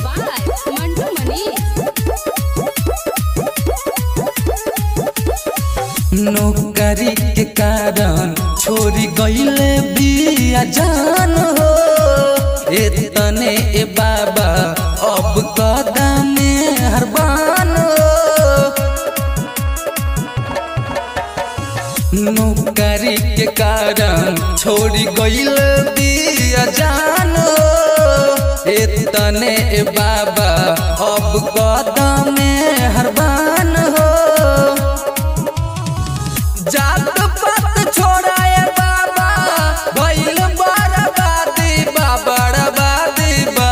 by Mantu Mani. नौकरी के कारण छोड़ी गईले बिया जान हो एतने ए बाबा अब कदम हरबान हो नौकरी के कारण छोड़ी गईले बिया जान हो एतने ए बाबा अब कदम हरबान हो जात पात छोड़ाए बाबा भइल बर्बादी बा बर्बादी बा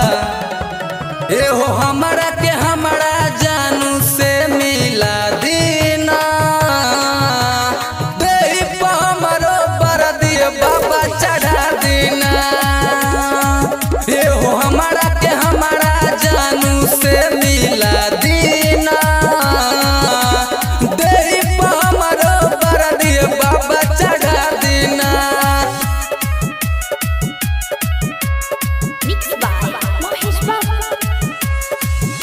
एहो हमरा के हमरा जानू से मिला दीना देही पर हमरो बरदी बाबा चढ़ा दीना एहो हमरा के हमरा जानू से मिला दीना देही पर हमरो बरदी बाबा चढ़ा दीना Mixed by Mahesh Babu.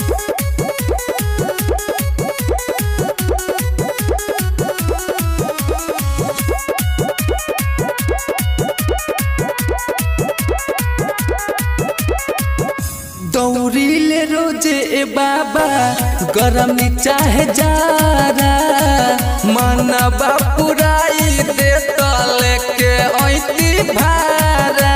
दौड़ीले रोजे ए बाबा गरम चाहे जारा मनबा पुराई दे तले के ऐती भारा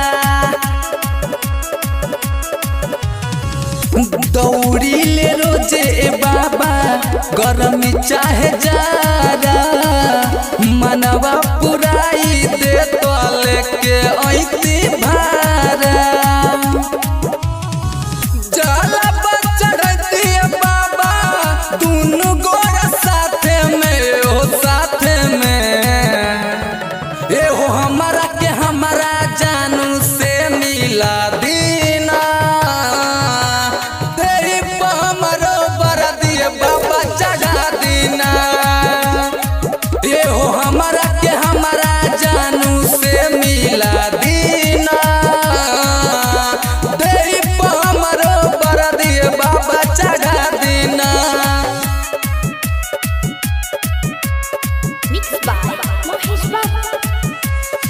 दौड़ीले रोजे ए बाबा गरम चाहे जारा मनबा पुराई दे तले के ऐती भारा जाला पर चढ़ती बाबा दुनु गोरा साथे में ओ साथे में एहो हमरा के हमरा जानू से मिला दीना तेरी पर हमरो बरदी बाबा चढ़ा दीना एहो हमरा के हमरा जानू से मिला दीना तेरी पर हमरो बरदी बाबा चढ़ा दीना Mixed by Mahesh Babu.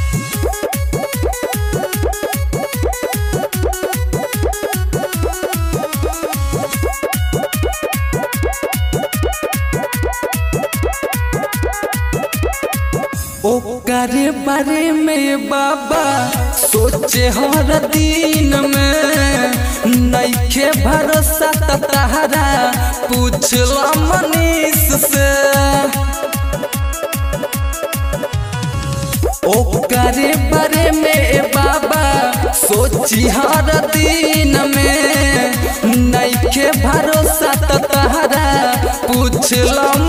ओकरे बारे में बाबा सोचे हर दिन में नइखे भरोसा त तहरा पूछला मनीष से ओकरे बारे में बाबा सोची हर दिन में नइखे भरोसा त तहरा पूछला